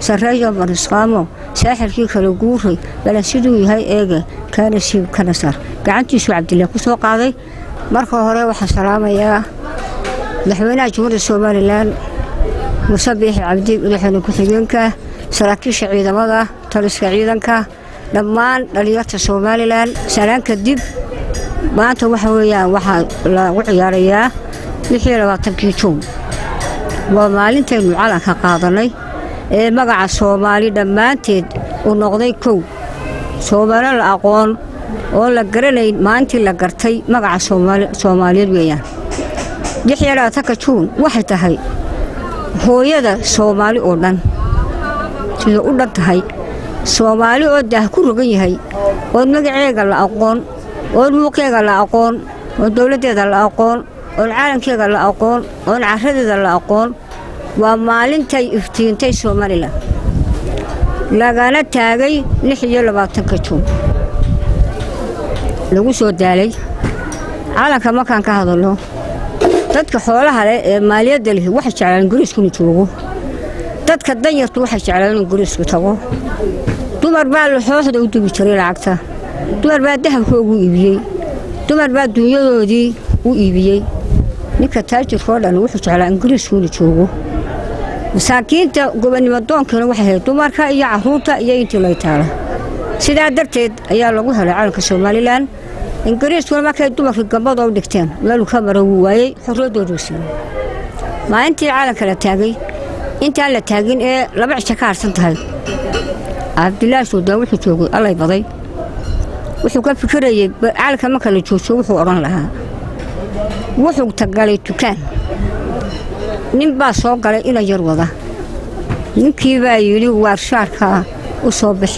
sarreeyo marisqaamo saaxirkii kala guuray balan siduu yahay eege kaana siib kana sar gacantiisuu cabdillah ku soo qaaday marka hore waxaan salaamayaa madaxweynaha jumhuuriyadda somalilan muuse biixi cabdi madaxweyne ku-xigeenka saraakiisha ciidamada taliska ciidanka dhammaan dhallinyarta somalilan salaan kadib maanta waxa weeyaan waxaa lagu ciyaarayaa lixii labaatankii juun waa maalintaynu calanka qaadannay ee magaca soomaali dhammaanteed uu noqday kow soomaali la aqoon oo la garanayn maalintii la gartay magaca soomaaliyeed weeyaan lixii labaatanka juun waxay tahay hooyada soomaali oo dhan sida u dhan tahay soomaali oo daah ku rogan yahay oon magaceega la aqoon oon muuqeega la aqoon oon dowladdeeda la aqoon oon caalamkeega la aqoon oon caradeeda la aqoon waa maalintay iftiintay somalilan lagana taagay lix iyo labaatanka juun lagu soo daalay calanka markaan ka hadalno dadka xoolaha leh ee maaliyadda leh waxay jeclaan ingiriiskunu joogo dadka danyartu waxay jeclaan in ingiriisku tago dumar baa laxooxda u dugi jiray lacagta dumar baa dahabkoogu iibiyey dumar baa dunyadoodii u iibiyey ninka taajirkao dhan wuxuu jeclaa ingiriiskuuna joogo masaakiinta gobonnimo doonkana waxay ahayd dumarka iyo carruurta iyo intii lay taala sidaa darteed ayaa lagu helay calanka somalilan ingiriiskuna markay dumarkii gambada u dhigteen meeluu ka mara wuu waayey xorriyaddoodu siiyey maalintii calanka la taagay intaan la taagin ee laba cisho ka harsan tahay cabdilaahi suudaan wuxuu joogay allay baday wuxuu ka fikirayey calanka marka la joojo wuxuu odhan lahaa wuxuu tagalay dukaan nin baa soo galay ina yar wada ninkii baa yidhi waar shaarkaa u soo bixi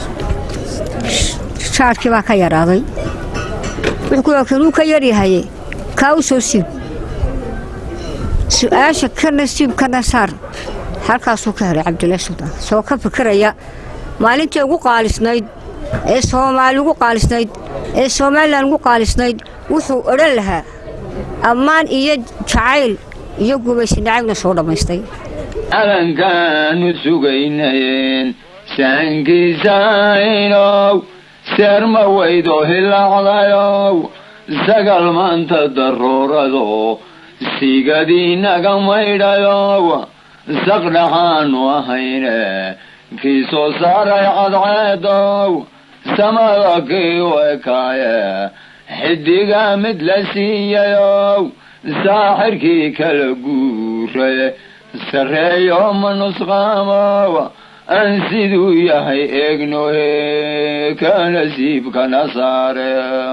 shaarkii baa ka yaraaday wuxuu kanuu ka yaryahaye kaa u soo siib su-aasha kana siib kana saar halkaasuu ka helay cabdilaahi suldaan soo ka fikiraya maalintii ugu qaalisnayd ee soomaali ugu qaalisnayd ee somalilan ugu qaalisnayd wuxuu odhan lahaa ammaan iyo jacayl iyo gumaysi nacabna soo dhammaystay calankaanu sugaynayeen saankiisaynow seerma weydo hilaacdayow sagal maanta daruurado sigadiinaga maydhayow saqdhaxaanu ahayne kii soo saaray cadceedow samada kii u ekaaye xidiga mid la siiyayow saaxirkii kala guuray sarreeyo ma nusqaamow aan siduu yahay eegnohe ka nasiibkana saare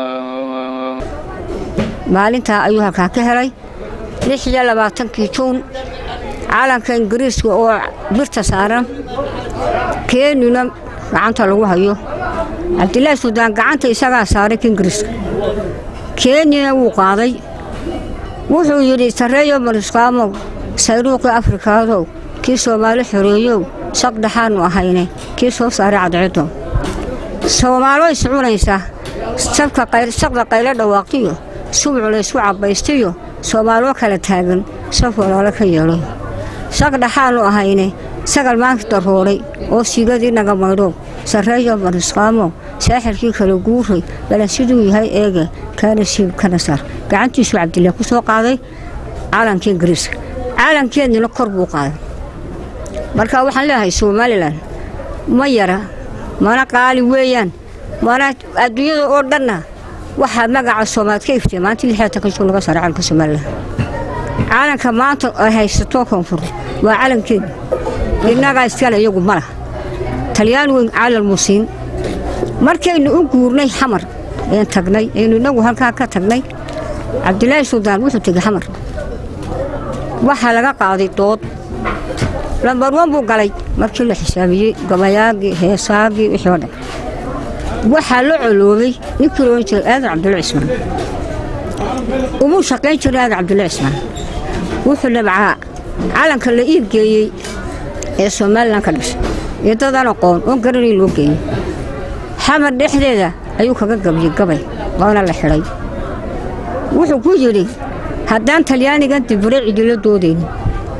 maalintaa ayuu halkaa ka helay lix iyo labaatankii juun calanka ingiriiska oo birta saaran keenina gacanta lagu hayo cabdilaahi suudaan gacanta isagaa saaray ka ingiriiska keenina wuu qaaday wuxuu yidhi sarreeyo marisqaamow sayruuqii afrikaadow kii soomaali xoreeyow saqdhaxaannu ahayne kii soo saaray cadceedow soomaalo iscunaysa saqda qaylo dhawaaqtiyo subuc laysku cabbaystiyo soomaaloo kala taagan saf walaalo ka yeelay saqdhaxaannu ahayne sagal maanta darooray oo siigadii naga maydhow sarreeyo marisqaamow saaxirkii kala guuray balan siduu yahay eege kaana siib kana sar gacantiisuu cabdillaah ku soo qaaday calankii ingiriiska calankeednina kor buu qaaday marka waxaan leeyahay somalilan ma yara mana qaali weeyaan mana adduunyada oo dhanna waxaa magaca soomaaliad ka iftay maanta lixaatanka juu laga saaray calanka somalilan calanka maanta ay haysato koonfur waa calankeeda innagaa iskale iyagu ma lah talyaan weyn caalal muusiin markaynu u guurnay xamar een tagnay aynu innagu halkaa ka tagnay cabdilaahi suldaan wuxuu tegey xamar waxaa laga qaaday dood lambarwan buu galay markii la xisaabiyey gabayaagii heesaagii wixii oo dhan waxaa la coloobay ninkii loodhan jiray aadan cabdulla cismaan umuu shaqayn jiray aadan cabdulla cismaan wuxuu nabcaa calanka la iibgeeyey ee somalilan ka dhashay iyo dadaan aqoon oon garanayn loo geeyey xamar dhexdeeda ayuu kaga gabiyey gabay waana la xidhay wuxuu ku yidhi haddaan talyaanigan dibure cidilo doodaynin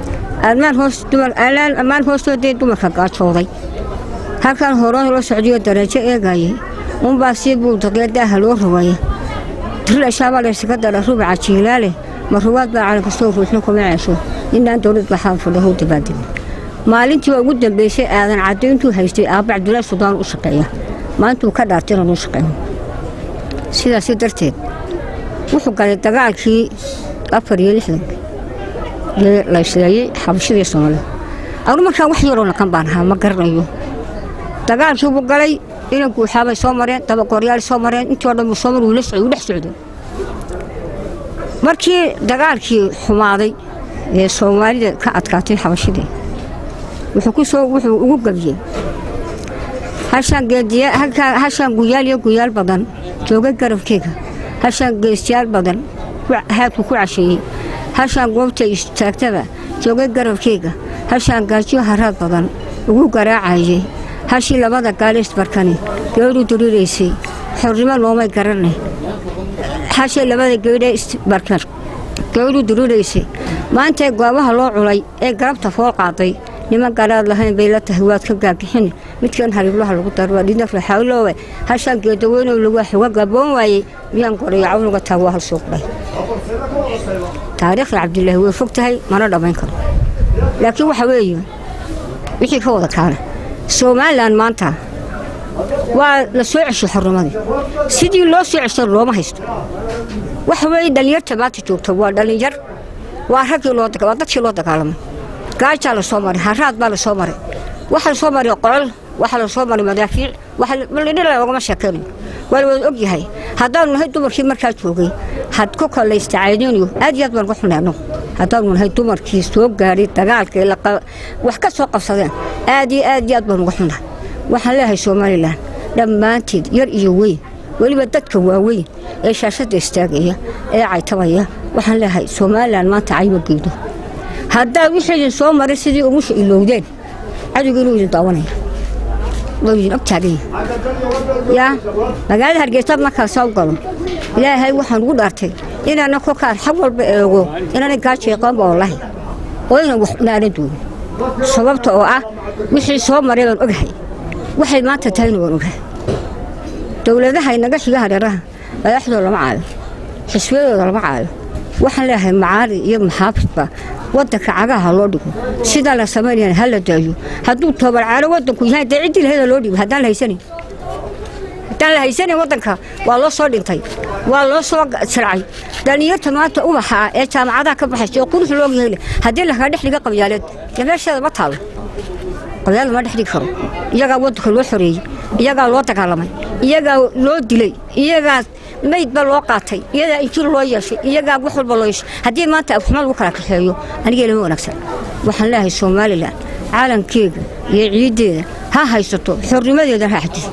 ammaan hoos dumar alaan ammaan hoostoodee dumarka gaajooday halkan horaan loo socdiyo darajo eegayay unbaa sii buuldaqee daaha loo rogaya dirlashaabaa laysaga dara rubaca jiilaale ma ruwaad baa calan kastoo ruuxna kuma ceesho inaan dowlad baxaan fudhahow dabaadegin maalintii waa ugu dambeysay aadan caddo intuu haystay aabba cabdulaahi sudaan u shaqeeya maalintuu ka dhaartay inaan u shaqeeyo sidaasi darteed wuxuu galay dagaalkii afar iyo lixdanka ee la isleeyey xabashadii soomaalida anu markaa wax yaroo naqan baan ahaa ma garanayo dagaalkii buu galay inan guuxaabay soo mareen dabagooryaal soo mareen intii o dhan buu soo mar wuu la socday wuu dhex socday markii dagaalkii xumaaday ee soomaalida ka adkaatay xabashadii wuxuu ku soo wuxuu ugu gebiyey hashaan geediya halkaa hashaan guyaal iyo guyaal badan joogay garabkeega hashaan geestiyaal badan haadku ku casheeyey hashaan goobta istaagtaba joogay garabkeega hashaan gaajiyo haraad badan ugu garaacayay hashii labada gaaleys barkani geedhu duriraysay xornimo loomay garanay hashii labada geedhe barkan geedhu duriraysay maantay goobaha loo culay ee garabta fool qaaday niman garaad lahayn bay la tahay waad ka gaagixin midkan hariiblaha lagu daro waa dhidna raxawloowe hashaan geedaweynow lagu xuga gaboon waayey miyaan gorayo cawnuga taag waa hal suuqdhay taariikhda cabdilaahi way fog tahay mana dhammayn karo laakiin waxa weeye wixii ka wada kaana somalilan maanta waa la soo ceshay xornimadii sidii loo soo ceshay looma haysto waxa weeye dhallinyarta maanta joogta waa dhallinyar waa raggii loo waa dadkii loo dagaalamay gaajaa la soo maray haraad baa la soo maray waxa la soo maray qocol waxa la soo maray madaafiic waxa loogama sheekaynayo waa la wada og yahay haddaanu nahay dumarkii markaa joogay had ku kalaysta caydiniyo aad iyo aad baan uga xunay annagu haddaanu nahay dumarkii soo gaadhay dagaalka wax ka soo qabsadeen aad iyo aad iyo aad baan uga xunahay waxaan leeyahay somalilan dhammaanteed yar iyo weyn weliba dadka waaweyn ee shaashadda istaagaya ee caytabaya waxaan leeyahay somalilan maanta cayba geydo haddaad wixii idin soo maray sidii umusha ilowdeen cadowga inuu idin daawanaya waa idin og taagan yahay yaa magaalada hargeysaad markaasaa u galo ilaahay waxaan ugu dhaartay inaana kolkaan xag walba eego inaanay gaajo qaanba wallahi oo inaan wax naanan doonin sababta oo ah wixii soo maray baan ogahay waxay maanta tahayna waan ogahay dowladaha inaga xiga hareeraha madaxdooda lama caayo xisbiyadooda lama caayo waxaan leeyahay macaari iyo maxaafidba wadanka cagaha loo dhigo sidaa la samaynayana ha la daayo hadduu toobarcaano wadanku yahay dee ciddii lahayda loo dhigo haddaan la haysanin haddaan la haysanin wadanka waa loo soo dhintay waa loo soo sircay dhallinyarta maanta ubaxa ah ee jaamacadaha ka baxaysa oo qurux looga hele haddii lakaga dhex dhiga qabyaaleed dee meesheeda ma taalo qabyaal lama dhex dhigi karo iyagaa wadanka loo xoreeyey iyagaa loo dagaalamay iyagaa loo dilay iyagaa maydba loo qaatay iyadaa injir loo yeeshay iyagaa wax walba loo yeeshay haddii maanta afxuma lagu kala kaxeeyo anigee lama wanaagsan waxaan leeyahay somalilan caalamkeega iyo ciiddeeda ha haysato xornimadeeda ha xadisto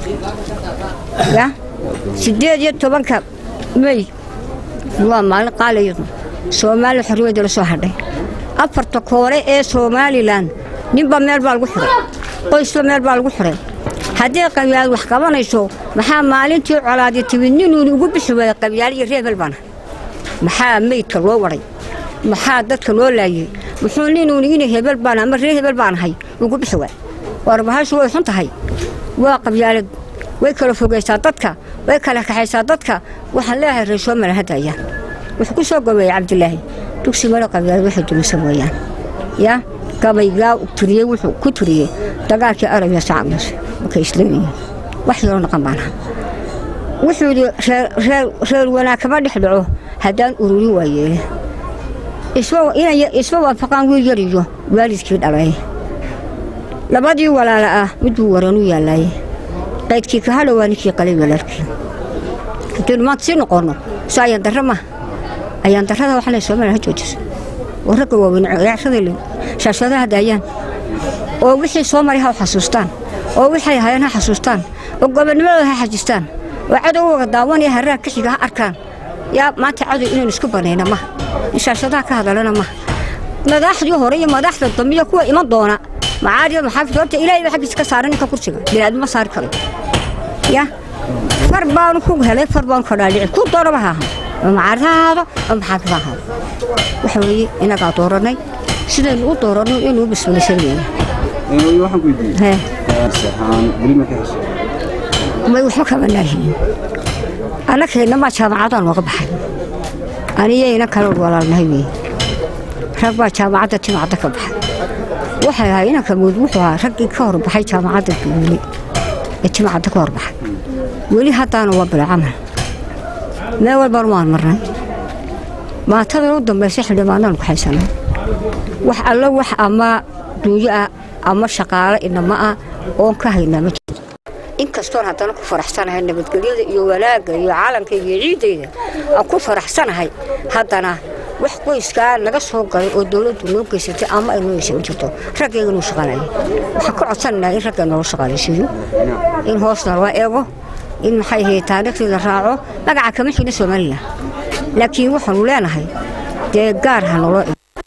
ya siddeed iyo tobanka mey waa maalin qaalayadu soomaaliya xornimadeeda la soo hadhay afarta koore ee somalilan ninba meel baa lagu xiray qoysba meel baa lagu xiray haddii qabyaal wax qabanayso maxaa maalintii colaadi timid ninuuni ugu bixi waaya qabyaal iyo reebel baana maxaa meydka loo waday maxaa dadka loo laayey muxuu ninuuni ina hebel baan ama ree hebel baan ahay ugu bixi waay warbahashu way xun tahay waa qabyaalad way kala fogaysaa dadka way kala kaxaysaa dadka waxaan leeyahay reer soomaliya hadda ayaan wuxuu ku soo gabeeyey cabdilaahi dugsi male qabyaalad waxay dumisan weeyaan yaa gabaygaa turiyey wuxuu ku turiyey dagaalkii arabiya sacabnas markay islaamiyiin wax yaroo naqan baanaha wuxuu yidhi reer wanaag kama dhex dhaco haddaan ururin waa yeele isma waafaqaan wiil yar iyo waalidkii dhalay labadii walaala ah midbuu waranu yaallaaye qaydkii ka hadha waa ninkii qalay walaalkii haddaynu maanta sii noqonno so ayaan darra maaha ayaan darrada waxaa lay soomaliya ha joojiso oo ragga waaweyn ciyaarada shaashadaha daayaan oo wixii soo maray ha xasuustaan oo waxay hayeen ha xasuustaan oo gobonnimadooda ha xajistaan oo cadowga daawan iyo harraha ka xiga ha arkaan yaa maanta cadow inaynu isku banayna maha in shaashadaha ka hadalana maha madaxdii hore iyo madaxda dambe iyo kuwa iman doona macaariyo maxaafid horta ilaahay baa xaggiisa ka saaran ninka kursiga bini'aadmo saari karo ya far baanu ku helay far baanu ka dhaadhici ku doonaba ha ahaa oo macaarida ha ahaado oo maxaafid ha ahaado waxa weeye inagaa dooranay sidaynu u dooranno inuu bismilaysan weeye waxaan ku weydiiyey hee ahaan weli ma ka heshay may waxba kama naahiin annagkeenna maa jaamacadaan nooga baxay aniyayna kala walaalnahay weeye rag baa jaamacadda timacadda ka baxay waxay ahay inanka mood wuxuu ahaa raggii ka hor baxay jaamacadda weli ee timacadda ka hor baxay weli haddaana waa bila camal meel walbaan waan marnay maatadan u dambaysa xildhibaanaan ku haysanay wax allo wax ama duuyo ah ama shaqaale inama ah oon ka haynaa ma jirto inkastoon haddana ku faraxsanahay nabadgelyada iyo wanaagga iyo caalamkayga iyo ciiddayda aan ku faraxsanahay haddana wax qoyskaa naga soo galay oo dowladdu noo geysatay ama ay noo yeeshay ma jirto raggayga nuu shaqaanaya waxaan ka codsanaynaa in ragga noola shaqaalaysiiyo in hoosna loo eego in maxay ahayd taariikhdeeda raaco magaca kama xigna somalilan laakiin waxaanu leenahay dee gaar ha nolo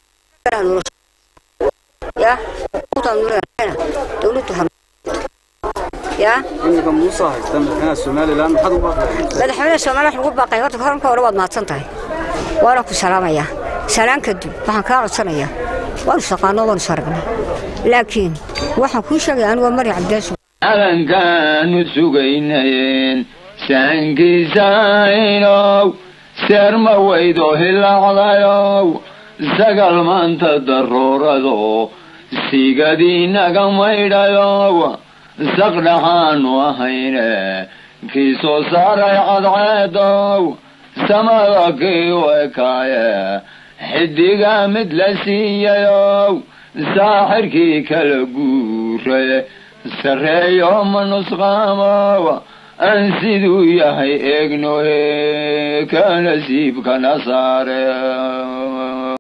ya dowladdu ha ya iminka muuse haysta madaxweynaha somalilan maxaad ugu baaqaysaa madaxweynaha soomaaliya wax lagu baaqay horta horanka hore waad mahadsan tahay waana ku salaamayaa salaan kadib waxaan kaa codsanayaa waanu shaqaano waanu saragnay laakiin waxaan kuu sheegaya anigu waa mari cabdaasu calankaanu sugaynayeen saankiisaynow seerma weydo hilaacdayow sagal maanta daruurado sigadiinaga maydhayow saqdhaxaanu ahayne kii soo saaray cadceedow samada kii u ekaaye xidiga mid la siiyayow saaxirkii kala guure sarreeyo ma nusqaamow aan siduu yahay eegnohe ka nasiibkana saare